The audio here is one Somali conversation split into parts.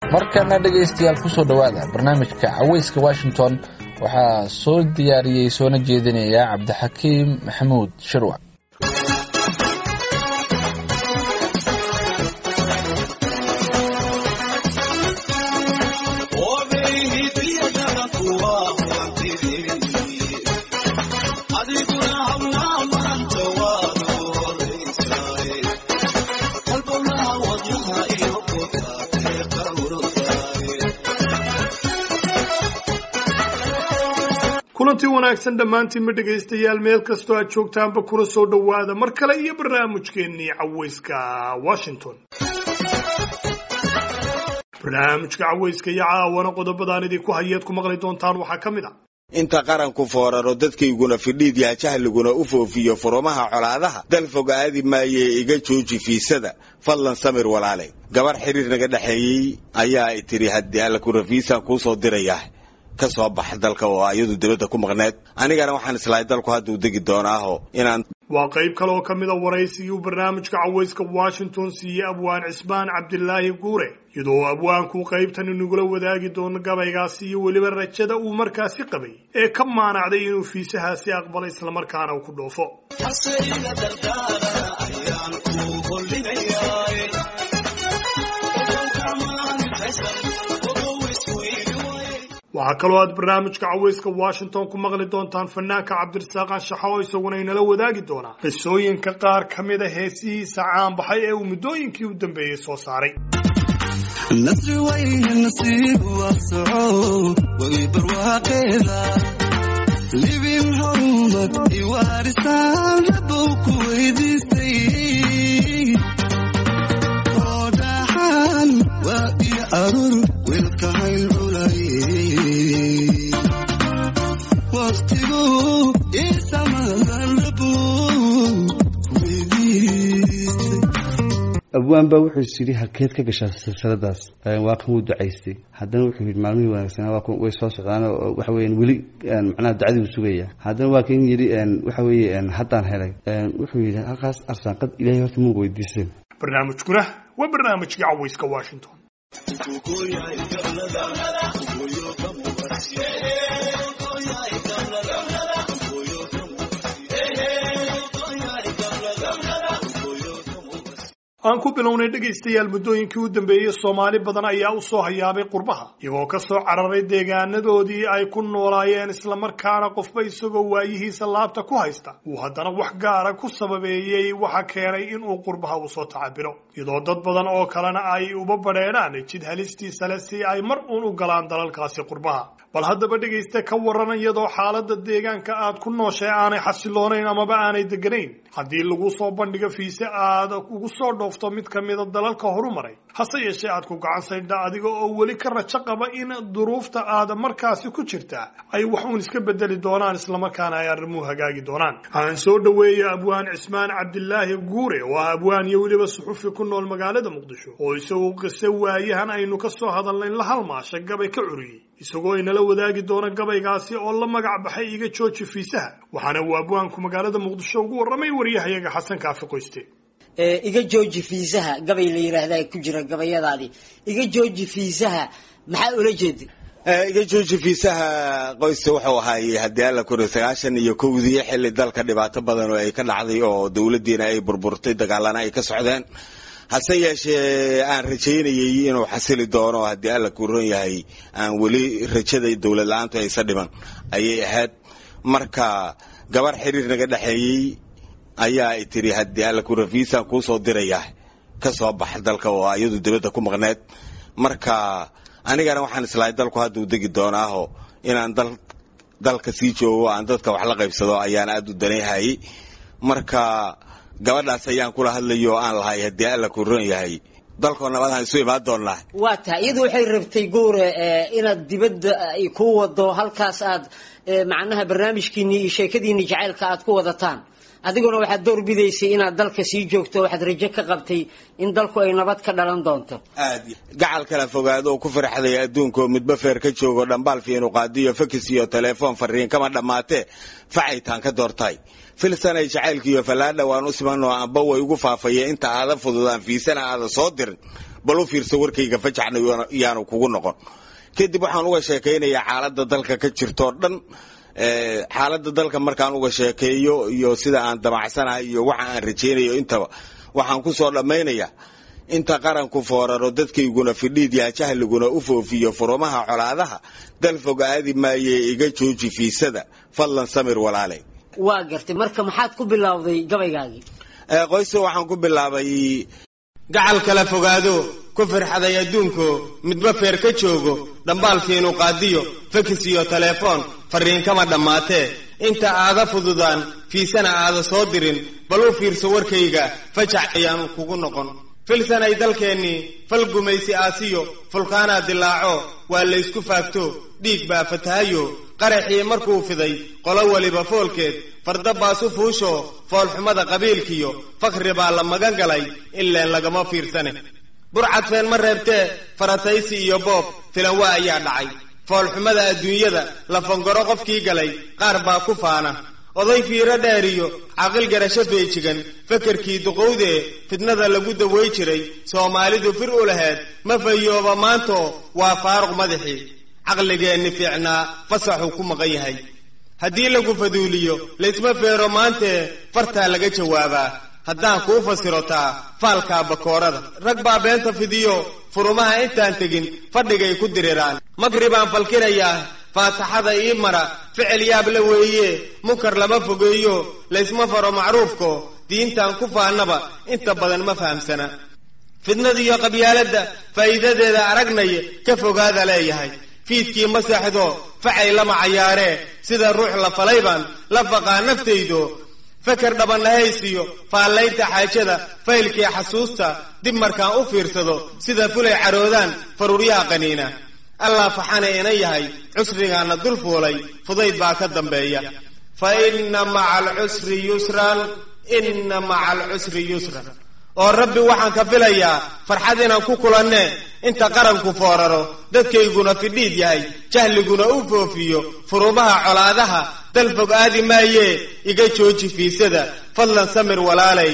markana dhegaystayaal kusoo dhowaada barnaamijka caweyska washington waxaa soo diyaariyey soona jeedinaya cabdixakiim maxamuud shirwac kulanti wanaagsan dhammaantiinma dhegaystayaal meel kastoo aad joogtaanba kuna soo dhowaada mar kale iyo barnaamijkeennii caweyska washington barnaamijka caweyska iyo caawana qodobadaan idinku hayeed ku maqli doontaan waxaa ka mid a inta qaranku fooraro dadkayguna fidhiid yaa jahliguna u foofiyo furumaha colaadaha dal fog aadi maayee iga jooji fiisada fadlan samir walaale gabar xiriir naga dhexeeyey ayaa ay tidhi haddii alla ku rafiisaan kuu soo dirayaa ka soo bax dalka oo ayadu dibadda ku maqneed anigana waxaan islahay dalku hadduu degi doonaaho inaan waa qayb kale oo ka mid a waraysigii uu barnaamijka caweyska washington siiyey abwaan cismaan cabdilaahi guure iyadoo abwaanku qaybtan inagula wadaagi doono gabaygaasi iyo weliba rajada uu markaasi qabay ee ka maanacday inuu fiisahaasi aqbalo islamarkaana uu ku dhoofo waxaa kaloo aad barnaamijka caweyska washington ku maqli doontaan fanaanka cabdirasaaq anshaxa oo isaguna inala wadaagi doonaa qisooyinka qaar ka mid a heesihiisa caanbaxay ee uu muddooyinkii u dambeeyey soo saaray nasri wayne nasiib waa soco way barwaaqeeda libin horumad iwaarisaan rabow ku weydiistay oo dhaxan waa iyo arur wilka hayn culay waqtigu isamadan rabow weydiistay abwaan baa wuxuu is yidhi halkeed ka gashaa silsiladaas waa kan wuu ducaystay haddana wuxuu yidhi maalmihii wanaagsanaa waa kan way soo socdaan oo waxa weeyaan weli macnaha ducadii uu sugaya haddana waa kan yidhi waxa weeye haddaan helay wuxuu yidhi halkaas arsaaqad ilaahay horta muu weydiiseen barnaamijkuna waa barnaamijkii caweyska washington aan ku bilownay dhegaystayaal muddooyinkii u dambeeyey soomaali badan ayaa u soo hayaabay qurbaha iyagoo ka soo cararay deegaanadoodii ay ku noolaayeen islamarkaana qofba isagoo waayihiisa laabta ku haysta uu haddana wax gaara ku sababeeyey waxa keenay inuu qurbaha uu soo tacabiro iyadoo dad badan oo kalena ay uba badheedhaan jid halistiisa le si ay mar uun u galaan dalalkaasi qurbaha bal haddaba dhegaysta ka waran iyadoo xaaladda deegaanka aad ku nooshay aanay xasiloonayn amaba aanay deganayn haddii lagu soo bandhigo fiise aad ugu soo dhoofto mid ka mida dalalka horumaray hase yeeshee aad ku gacan saydha adiga oo weli ka rajo qaba in duruufta aad markaasi ku jirta ay wax uun iska bedeli doonaan islamarkaana ay arrimuhu hagaagi doonaan aan soo dhoweeya abwaan cismaan cabdilaahi guure oo ah abwaan iyo weliba suxufi ku nool magaalada muqdisho oo isagu qise waayahan aynu ka soo hadalnayn la halmaasha gabay ka curiyey isagoo inala wadaagi doona gabaygaasi oo la magac baxay iga jooji fiisaha waxaana uu abwaanku magaalada muqdisho ugu warramay waryahayaga xasan kaafi qoyste iga jooji fiisaha gabay la yidhaahdaa ku jira gabayadaadii iga jooji fiisaha maxaa ula jeeda iga jooji fiisaha qoyska wuxuu ahaayey haddii alla kuri sagaashan iyo kowdii xilli dalka dhibaato badan oo ay ka dhacday oo dowladdiina ay burburtay dagaalana ay ka socdeen hase yeeshee aan rajaynayay inuu xasili doono haddii alla ku ron yahay aan weli rajada dowlad la-aantu aysa dhiman ayay ahayd marka gabar xiriir naga dhexeeyey ayaa ay tidhi haddii alla ku rafiisaan kuu soo dirayaa ka soo bax dalka oo ayadu dibadda ku maqneed marka anigana waxaan islahay dalku hadduu degi doonaaho inaan dal dalka sii joogo aan dadka wax la qaybsado ayaan aada u danayhayay marka gabadhaas ayaan kula hadlayo oo aan lahay haddii alla ku ron yahay dalkoo nabadaan isu imaan doonnaa waa tahay iyadu waxay rabtay guure inaad dibadda ay ku wado halkaas aad macnaha barnaamijkiini iyo sheekadiini jacaylka aad ku wadataan adiguna waxaad door bidaysay inaad dalka sii joogto waxaad rajo ka qabtay in dalku ay nabad ka dhalan doonto aad gacal kala fogaado oo ku farxday adduunkaoo midba feer ka joogo dhambaal fiinu qaadiyo fakis iyo telefoon fariin kama dhammaatee facaytaan ka doortay filsanay jacaylkiiyo fallaadha waan u simanoo amba way ugu faafaya inta aada fududaan fiisana aada soo dirin bal u fiirso warkayga fajacna yaanu kugu noqon kadib waxaan uga sheekaynayaa xaaladda dalka ka jirtoo dhan xaaladda dalka markaan uga sheekeeyo iyo sida aan damacsanahay iyo waxa aan rajaynayo intaba waxaan ku soo dhammaynayaa inta qaranku fooraro dadkayguna fidhiid yaa jahliguna u foofiyo furumaha colaadaha dal fog aadi maaye iga jooji fiisada fadlan samir walaalay waa gartay marka maxaad ku bilowday gabaygaagii qoyse waxaan ku bilaabay gacal kala fogaado ku firxaday adduunko midba feer ka joogo dhambaalkiinu qaadiyo fakis iyo telefoon farriin kama dhammaatee inta aada fududaan fiisana aada soo dirin bal u fiirso warkayga fajac ayaanu kugu noqon filsanay dalkeennii fal gumaysi aasiyo fulkaanaa dilaaco waa laysku faagto dhiig baa fatahayo qaraxii markuu fiday qolo weliba foolkeed fardabaasu fuusho foolxumada qabiilkiyo fakri baa la magan galay ileen lagama fiirsane burcadfeen ma reebtee farataysi iyo boob filanwa ayaa dhacay foolxumada adduunyada lafangoro qofkii galay qaar baa ku faana oday fiiro dheeriyo caqil garasho feejigan fakarkii duqowdee fidnada lagu daway jiray soomaalidu fir u laheed ma fayooba maanto waa faaruq madaxii caqligeenni fiicnaa fasaxuu ku maqan yahay haddii lagu faduuliyo laysma feero maantee fartaa laga jawaabaa haddaan kuu fasirotaa faalkaa bakoorada rag baa beenta fidiyo furumaha intaan tegin fadhigay ku diriraan makri baan falkinayaa faataxada ii mara ficil yaab la weeye munkar lama fogeeyo laysma faro macruufko diintan ku faannaba inta badan ma fahamsana fidnadiiyo qabyaaladda faa'iidadeeda aragnaya ka fogaada leeyahay fiidkii ma seexdo facay lama cayaaree sida ruux la falay baan la faqaa naftaydo feker dhabannahaysiyo faallaynta xaajada faylkii xasuusta dib markaan u fiirsado sida fulay caroodaan faruuryaha qaniina allah faxana ina yahay cusrigaana dul fuulay fudayd baa ka dambeeya fa inna maca alcusri yusran inna maca alcusri yusran oo rabbi waxaan ka filayaa farxad inaan ku kulanne inta qaranku fooraro dadkayguna fidhiid yahay jahliguna u foofiyo furumaha colaadaha dal fog aadi maayee iga jooji fiisada fadlan samir walaalay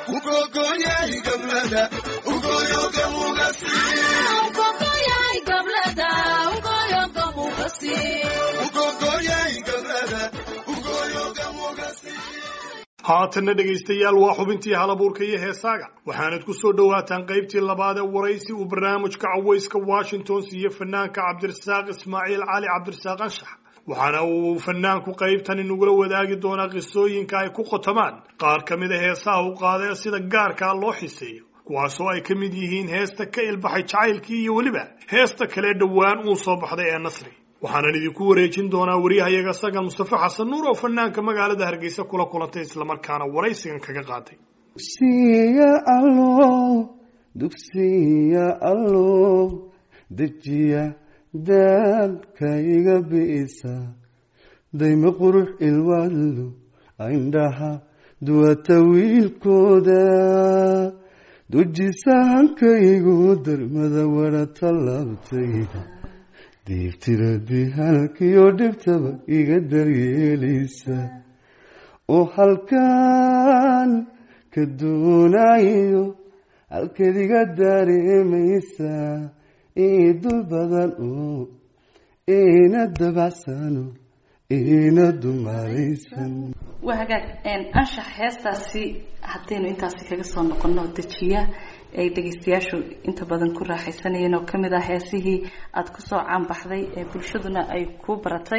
haatanna dhegaystayaal waa xubintii halabuurka iyo heesaaga waxaanad ku soo dhowaataan qaybtii labaad ee waraysi uu barnaamijka cawayska washington siiye fanaanka cabdirasaaq ismaaciil cali cabdirasaaq anshax waxaana uu fanaanku qaybtani nagula wadaagi doonaa qisooyinka ay ku qotomaan qaar ka mid a heesaha u qaada ee sida gaarkaa loo xiseeyo kuwaasoo ay ka mid yihiin heesta ka ilbaxay jacaylkii iyo weliba heesta kale dhowaan uu soo baxday ee nasri waxaanan idinku wareejin doonaa wariyahayaga sagan mustafa xasan nuur oo fanaanka magaalada hargeysa kula kulantay islamarkaana waraysigan kaga qaaday dugsiya allo dugsiya allo dejiya daadka iga bi'isa dayma qurux ilwaallo indhaha duwata wiilkooda dujisa hankaygu darmada wara tallaabtayda diibtiradii halkiyo dhibtaba iga daryeelaysa oo halkaan ka doonayo halkeed iga dareemaysa ii dul badan oo iina dabacsano iina dumalaysan waa hagaag anshax heestaasi haddaynu intaasi kaga soo noqono dejiya ay dhegeystayaashu inta badan ku raaxaysanayeen oo kamid ah heesihii aada kusoo caanbaxday ee bulshaduna ay ku baratay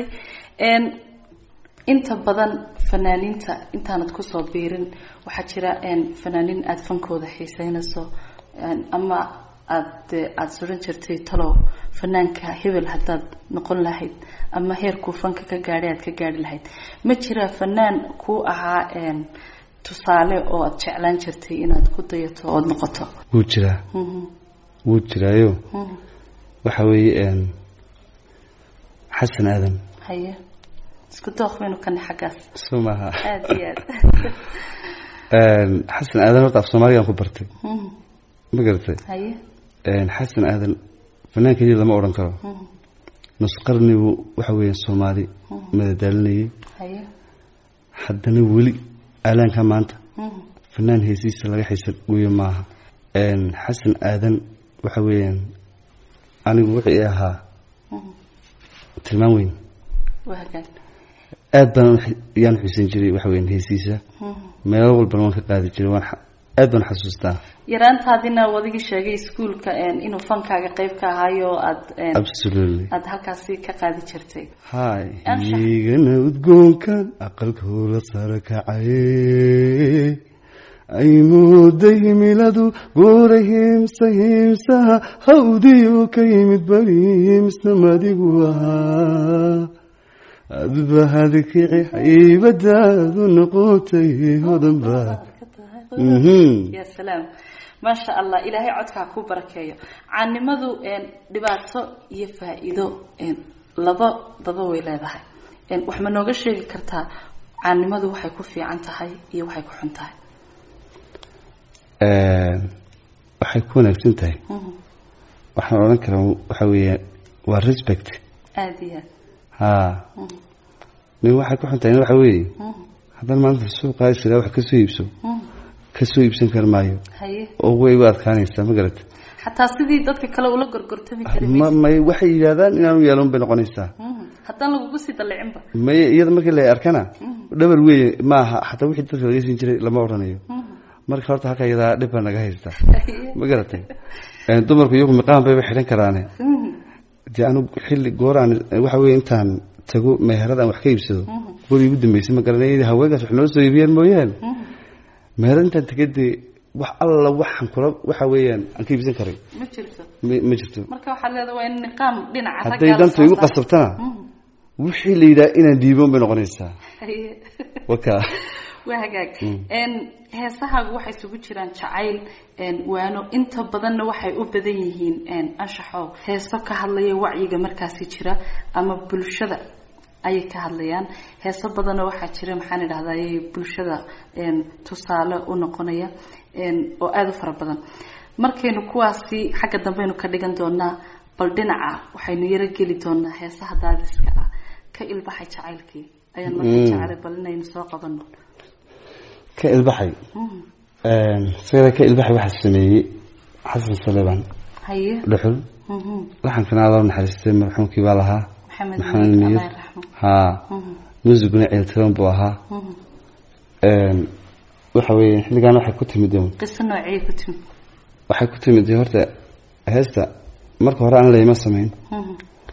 inta badan fanaaniinta intaanad kusoo biirin waxaa jira fanaaniin aada fankooda xiiseynayso ama aada aada suran jirtay talow fanaanka hebel haddaad noqon lahayd ama heerkuu fanka ka gaadhay aad ka gaari lahayd ma jira fanaan kuu ahaa tusaale oo aada jeclaan jirtay inaad ku dayato ood noqoto wuu jiraa wuu jiraayo waxa weeye xasan aadan haye isku dooq baynu kana xaggaas soo maaha aada iyo aad xasan aadan horta af soomaaligaan ku bartay ma garatay haye xasan aadan fanaan keliya lama odhan karo nus qarnigu waxa weeye soomaali madadaalinayay haye haddana weli aalaanka maanta fanaan heesiisa laga xiisa guyo maaha xasan aadan waxa weeyaan anigu wixii ahaa tilmaan weyn waa hagaag aad baan yaan xusin jiray waxa weeyaan heesiisa meelo walbana waan ka qaadi jiray waan xa- aad baan xasuustaa yaraantaadina wadigii sheegay iskuulka inuu fankaaga qayb ka ahaayo aad absolutely aada halkaasi ka qaadi jirtay hay Anshax. igana udgoonkan aqalka hoola sare kacaye ay mooday himiladu guura hiimsa hiimsaha hawdiyu ka yimid bari hiimsna madigu ahaa adba hadkici haybadaadu noqotay hodan baa Mhm. ya salaam maasha allah ilaahay codkaa ku barakeeyo caanimadu een, dhibaato iyo faa-iido een, laba daba way leedahay een, wax ma nooga sheegi kartaa caanimadu waxay ku fiican tahay iyo waxay ku xun tahay waxay ku wanaagsan tahay Mhm. waxaan odhan karaa waxa weeye waa respect aada iyo aad ha Mhm. nin waxay ku xun tahay waxa weeye Mhm. haddana maanta suuqa israa wax kasoo iibso Mhm. kasoo iibsan kari maayo haye oo way u adkaanaysaa ma garata xataa sidii dadka kale ula gorgortami kari ma maysid. may waxay yidhaahdaan inaanu yeelan bay noqonaysaa Mhm. haddaan lagugu sii dallicinba may iyada markii la arkana dhabar weeye maaha xataa wixii dadka laga siin jiray lama odhanayo Mhm. marka horta halka iyadaa dhib baa naga haysta Haye. ma garatay Eh, dumarku iyagu miqaan bayba xidhan karaane Mhm. dee anigu xilli gooraan waxa weeye intaan tago meherada aan wax ka iibsado Mhm. guri ugu dambeysay ma garanay haweenkaas wax noo soo iibiyeen mooyaane Mhm. meherada intaan tagay dee wax alla waxaan kula waxa weeyaan aan ka iibsan karay ma jirto ma ma jirto marka waxaad leedahay waa in niqaam dhinaca hadday raggaa la dantu soo igu saaro. qasabtana Mhm. wixii la yidhaha inaan diiboon bay noqonaysaa Haye. waka waa hagaag Mm. n heesahaagu waxay isugu jiraan jacayl n waano inta badanna waxay u badan yihiin n anshaxo heeso ka hadlaya wacyiga markaasi jira ama bulshada ayay ka hadlayaan heeso badanna waxaa jira maxaan idhahdaye bulshada n tusaale u noqonaya n oo aada u fara badan markaynu kuwaasi xagga dambeynu ka dhigan doonaa bal dhinaca waxaynu yaro geli doonaa heesaha daadiska ah ka ilbaxay jacaylkii ayaan marka Mm. jecelay bal inaynu soo qabano ka ilbaxay Mhm. sida ka ilbaxay waxaa sameeyey xasan saleebaan haye dhuxul Mhm. laxankana adoo naxariistay marxuumkii baa lahaa maxamed maxamed miir miir allah yarxamo haa Mhm. muusiguna ciiltiran buu ahaa Mhm. waxa weeye xilligan waxay ku timid un qiso noociyay ku timi waxay ku timid horta heesta marka hore aan layma samayn Mhm.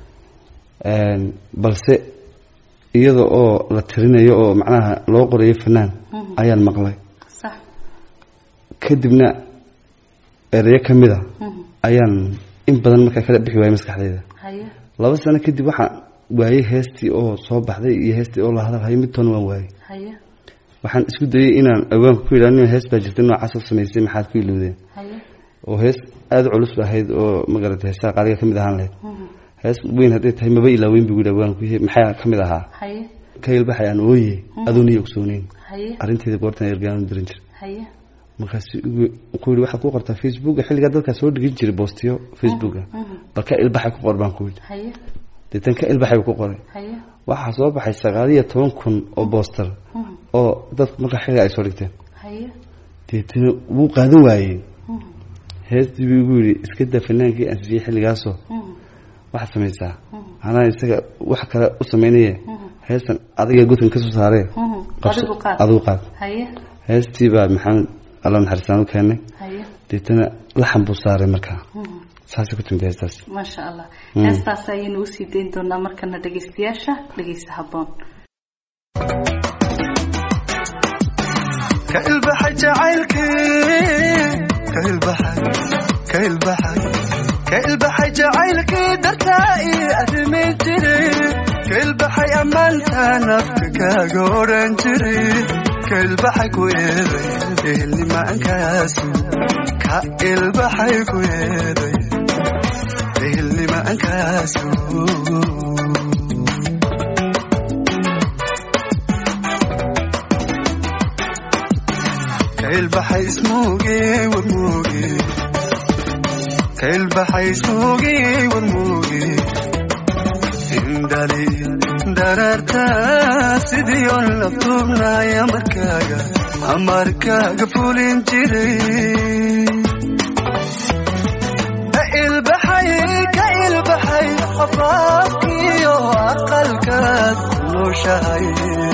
balse iyada oo la tirinayo oo macnaha loo qorayo fanaan Mhm. ayaan maqlay sax kadibna ereyo ka mid a Mhm. ayaan in badan markaa kala bixi waayay maskaxdayda haye laba sano kadib waxaan waayey heestii oo soo baxday iyo heestii oo la hadalhayo midtoona waan waayey haye waxaan isku dayay inaan awaanka ku yidhah nin hees baa jirta noocaasoo samaysay maxaad ku ilowdeen haye oo hees aada u culus ba ahayd oo magarata heesaha qaaliga ka mid ahaan lahayd Mhm. hees weyn hadday tahay maba ilaaweyn buu yidhi awaanku maxaa ka mid ahaa haye ka ilbaxay aan ooye adoon iyo ogsooneyn haye arrinteeda goortan ergaan diran jir haye markaas ku yidhi waxaad ku qortaa facebooka xilligaa dadkaa soo dhigin jiray boostiyo facebooka Mhm. bal ka ilbaxay ku qor baan ku yidhi haye deetan ka ilbaxay buu ku qoray haye waxaa soo baxay sagaal iyo toban kun oo booster Mhm. oo dadku markaa xilliga ay soo dhigteen haye deetana wuu qaadan waayey Mhm. heestii buu igu yidhi iska daa fanaankii aan siiyey xilligaasoo Mhm. waxaad samaysaa Mhm. anaa isaga wax kale u samaynaye Mhm. heestan adiga godkan ka soo saaree Mhm. qabso adigu qaad adigu qaad haye heestii baa maxamed alla naxariistaan u keenay haye deetana laxan buu saaray markaa Mhm. saasay ku timid heestaas maasha allah Mm. heestaas ayaynu usii dayn doonaa markana dhegaystayaasha dhegaysa habboon ka ilbaxay jacaylkii ka ilbaxay ka ilbaxay ka ilbaxay jacaylkii dartaa ii arrimi jiray ka ilbaxay ammaanta nafka kaaga odhan jiray ka ilbaxay ku eeday ehelnimaankaasu ka ilbaxay ku eeday ehelnimaankaasu kailbaxay ismuuge warmuuge kailbaxay ismuuge warmuuge indhali dararta sidii on la tuubnay amarkaaga amarkaaga fulin jiray ka ilbaxay afaafkiyo aqalkaad ku nooshahay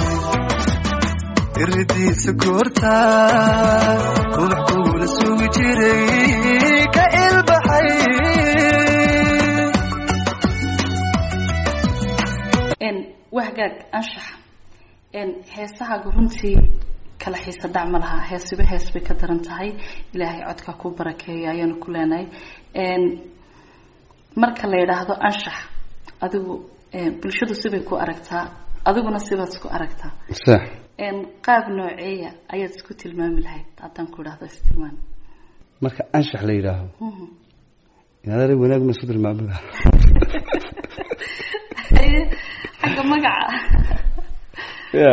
iridiisa goorta ruux kuula sugi jiray ka ilbaxay n waa hagaag anshax n heesahaaga runtii kala xiisa dhac ma laha heesiba hees bay ka daran tahay ilaahay codka ku barakeeya ayaanu ku leenahay n marka la yidhaahdo anshax adigu bulshadu sibay ku aragtaa adiguna sibaad isku aragtaa sax n qaab nooceeya ayaad isku tilmaami lahayd haddaan ku idhahdo istilmaam marka anshax la yidhaaho inaadara wanaagna isku tilmaami laha xagga magaca ya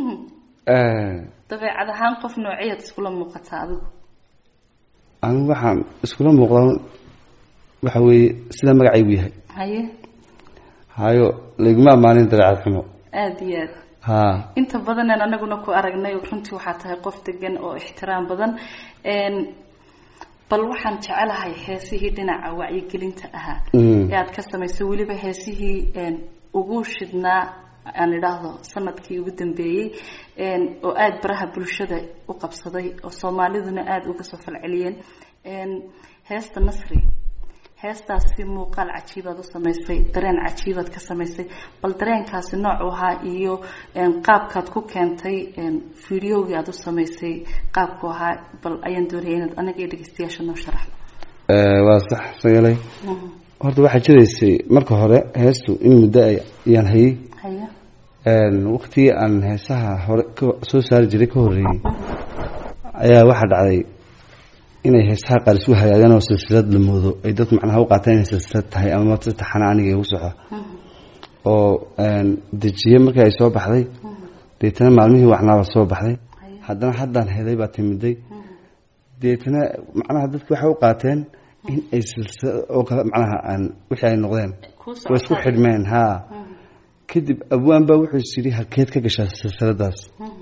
dabeecad ahaan qof nooceyaad iskula muuqataa adigu anigu waxaan iskula muuqdaa waxa weeye sida magacaygu yahay haye hayo layguma ammaanin dabeecad xumo aada iyo aad ha inta badaneen anaguna ku aragnay runtii waxaa tahay qof degan oo ixtiraam badan n bal waxaan jecelahay heesihii dhinaca wacyigelinta ahaa Mm. ee aad ka samaysay weliba heesihii n ugu shidhnaa aan idhaahdo sanadkii ugu dambeeyey n oo aada baraha bulshada u qabsaday oo soomaaliduna aada uga soo falceliyeen n heesta nasri heestaasi muuqaal cajiibaad u samaysay dareen cajiibaad ka samaysay bal dareenkaasi noocu ahaa iyo n qaabkaad ku keentay n videogii aada u samaysay qaabku ahaa bal ayaan doonaya inaad anaga iyo dhegeystayaasha noo sharaxdo waa sax sagalay horta waxaa jiraysay marka hore heestu in muddo ay ayaan hayay haye waqtigii aan heesaha hore ka- soo saari jiray ka horreeyey ayaa waxaa dhacday inay heesaha qaar isu hagaageen oo silsilad la moodo ay dadku macnaha u qaateen inay silsilad tahay ama si taxana aniga igu soco oo dejiye markii ay soo baxday deetana maalmihii wacnaaba soo baxday haddana haddaan helay baa timiday deetana macnaha dadki waxay u qaateen in ay silsilad oo kale macnaha aan wixii ay noqdeen Kuu way isku socotaa. xidhmeen ha kadib abwaan baa wuxuu is yidhi halkeed ka gashaa silsiladaas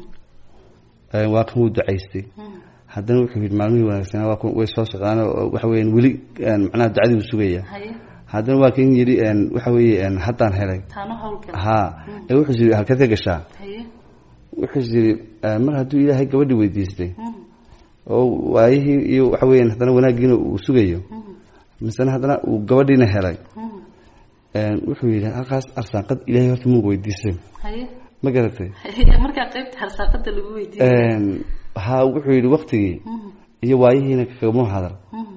Ee, waa kan wuu ducaystay haddana wuxuu yidhi maalmihii wanaagsanaa waa kun way soo socdaan oo waxa weeyaan weli een, macnaha ducadii uu sugaya haye haddana waa kan yidhi een, waxa weeye een, haddaan helay taano howlgal ha ee wuxuu is yidhi halkeed ka gashaa haye wuxuu is yidhi ee, mar hadduu ilaahay gabadhi weydiistay oo waayihii iyo waxa weeyaan haddana wanaaggiina uu sugayo misena haddana uu gabadhiina helay een, wuxuu yidhi halkaas arsaaqad ilaahay horta muu weydiisay haye ma garatay haye markaa qaybta harsaaqada lagu weydiiyey Een, ha wuxuu yidhi waktigii iyo waayihiina kagama hadal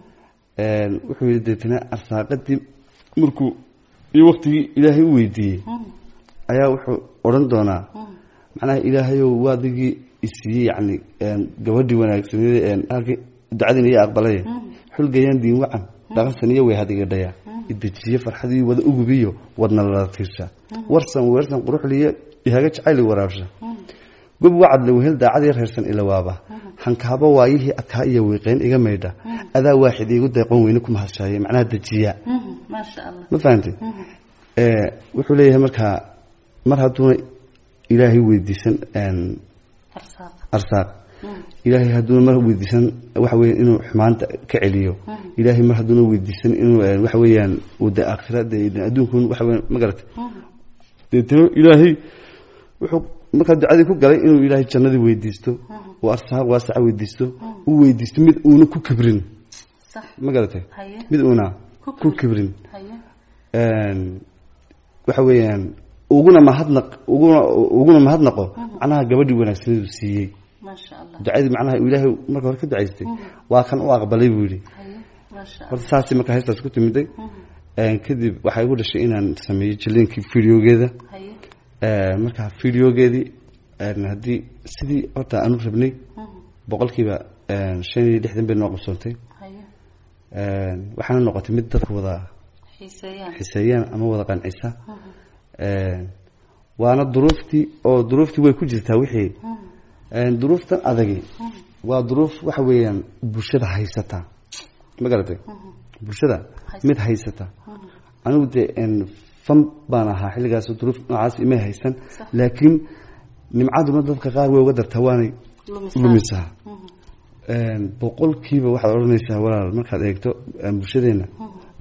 Een, wuxuu yidhi deetana arsaaqadii markuu iyo waktigii ilaahay u weydiiyey ayaa wuxuu odhan doonaa macnaha ilaahayow waadigii isiiyey yacni een, gabadhii wanaagsaneed een, halkii ducadiina iyo aqbalay xulgayaan diin wacan dhaqansan iyo way hadigadhaya idejiye farxadii wada ugubiyo wadna lala tiirsha warsan weersan quruxliyo ihaga jacayli waraabsha gob wacad lawehel daacadii reersan ilawaaba hankaaba waayihii adkaa iyo wiiqeyn iga maydha adaa waaxid iigu deeqon weyne ku mahadshaaye macnaha dejiya maasha allah ma fahamtay ee wuxuu leeyahay markaa mar hadduuna ilaahay weydiisan een, harsaaq arsaaq ilaahay hadduuna mar weydiisan waxa weeye inuu xumaanta ka celiyo ilaahay mar hadduuna weydiisan inuu een, waxa weeyaan uu de aakhira de adduunkun waxa weeyaan ma garatay deetana ilaahay wuxuu markaa ducadii ku galay inuu ilaahay jannadii weydiisto uu arsaaq waasaca weydiisto uu weydiisto mid uuna ku kibrin sax ma garatay haye mid uuna Ku ku kibrin haye een, waxa weeyaan uguna mahadnaq uguna uguna mahadnaqo macnaha gabadhii wanaagsaneedu siiyey maasha allah ducadii macnaha uu ilaahay marka hore ka ducaystay waa kan u aqbalay buu yidhi haye maasha allah horta saasii markaa heestaas ku timiday Een, kadib waxay igu dhashay inaan sameeyo jiliinkii videogeeda haye Een, markaa videogeedii een, haddii sidii horta aanu rabnay boqolkiiba een, shan iyo lixdan bay noo qabsoontay haye Een, waxaana noqotay mid dadku wada xiiseeyaan xiseeyaan ama wada qancisa Een, waana duruuftii oo duruuftii way ku jirtaa wixii Een, duruuftan adagi waa duruuf waxa weeyaan bulshada haysata ma garatay bulshada mid haysata anigu dee een, fan baan ahaa xilligaas duruuf noocaas imay haysan laakiin nimcaduna dadka qaar way uga dartaa waanay lumisaa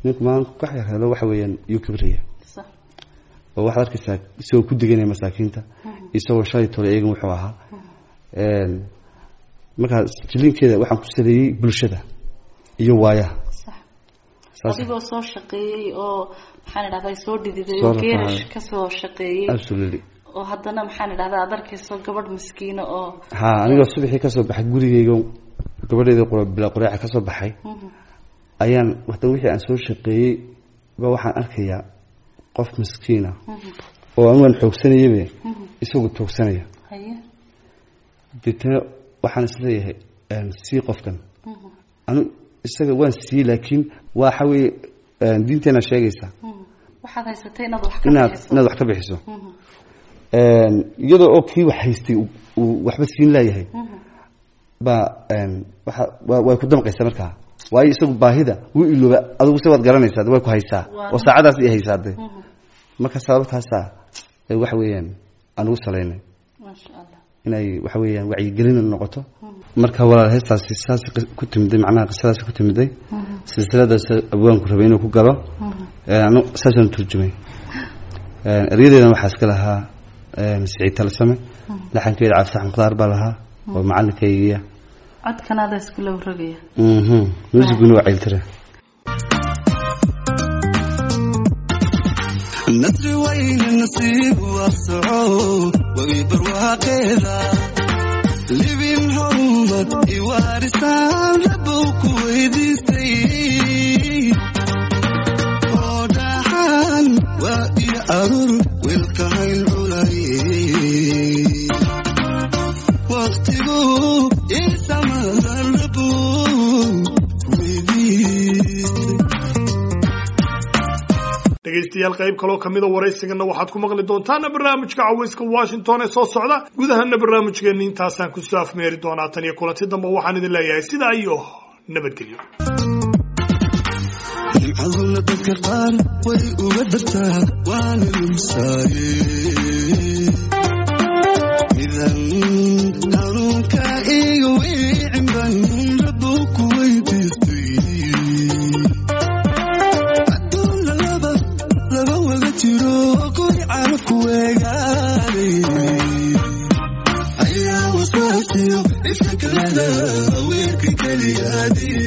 ninku maalin wax yar helo waxa weeyaan yuu kibraya sax oo waxaad arkaysaa isagoo ku deganaya masaakiinta isagoo shalay tole eegan wuxuu ahaa Een, markaa jilinkeeda waxaan ku saleeyey bulshada iyo waayaha sax saas adigoo soo shaqeeyey oo maxaan idhahdaa soo dhididay Soo oo geerash rafaacay. kasoo shaqeeyey absolutely oo haddana maxaan idhahdaa aad arkayso gabadh miskiina oo ha anigoo subaxii kasoo baxay gurigeyga gabadheeda qura bilaa qureeca kasoo baxay ayaan haddana wixii aan soo shaqeeyey ba waxaan arkayaa qof miskiina oo anigaan xoogsanayaba isagu toogsanaya haye deetana waxaan isleeyahay een, sii qofkan anu isaga waan siiyey laakiin waxa weeye een, diinteena sheegaysa waxaad haysatay inaad wax ka inaad bixiso inaad wax ka bixiso Een, iyadoo oo kii wax haystay uu- uu waxba siin laayahay baa een, waxa waa- way ku damqaysaa markaa waayo isagu baahida wuu ilooba adigu se waad garanaysaa way ku haysaa oo saacadaas i haysaa de marka sababtaasaa ee waxa weeyaan aan ugu salaynay maasha allah inay waxa weeyaan wacyigelin noqoto marka walaal heestaasi saas ku timiday macnaha qisadaas ku timiday silsiladaas abwaanku rabay inuu ku galo Ee, anu saasaan turjumay Ee, eryadeedan waxaa iska lahaa ee, siciid talsame laxankeeda cabditax mukhtaar baa lahaa oo macalinkaygiya codkanaada iskula rogaya mhm muusiguna waa ceyltire nasri weyne nasiib waafsaco wagi barwaaqeeda libin horumad iwaarisaan rabow ku weydiistay oo dhaxan waa iyo arur wilka hayn culay waqtigu isamadan rabow weydiistay dhegaystayaal qayb kaloo kamida waraysigana waxaad ku maqli doontaana barnaamijka cawayska washington ee soo socda gudahana barnaamijkeeni intaasaan kusoo afmeeri doonaa tan iyo kulanti dambe waxaan idin leeyahay sidaa iyo nabadgelyo nimcaduna dadka qaar way uga dartaa waana lumsaaye midan hanuunka iga wiicin ban rabow ku weydiistay adduunna laba laba waga jiro guri carabku weegaaday ayaa wasaasiyo ifka kalada weerka keliyaadii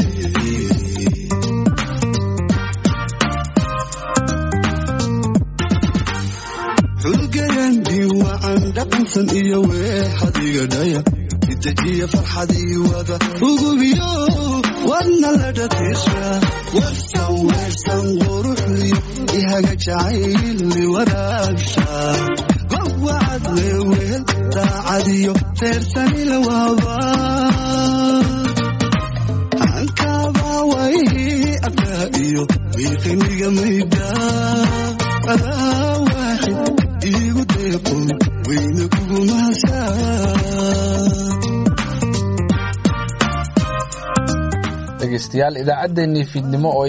xulgayandii wacan dhaqansan iyo weexadiga dhaya itajiya farxadii wada ugubiyo wadna la dhatiisha warsan weersan quruxliyo ihaga jacayli waraabsha gowacad leeweel daacadiyo reersanila waaba ankabaa way abdaa iyo miiqiniga mayda adaa waaxid iigu deeqo weyna kugu mahadsaa dhegaystayaal idaacaddeenii fiidnimo oo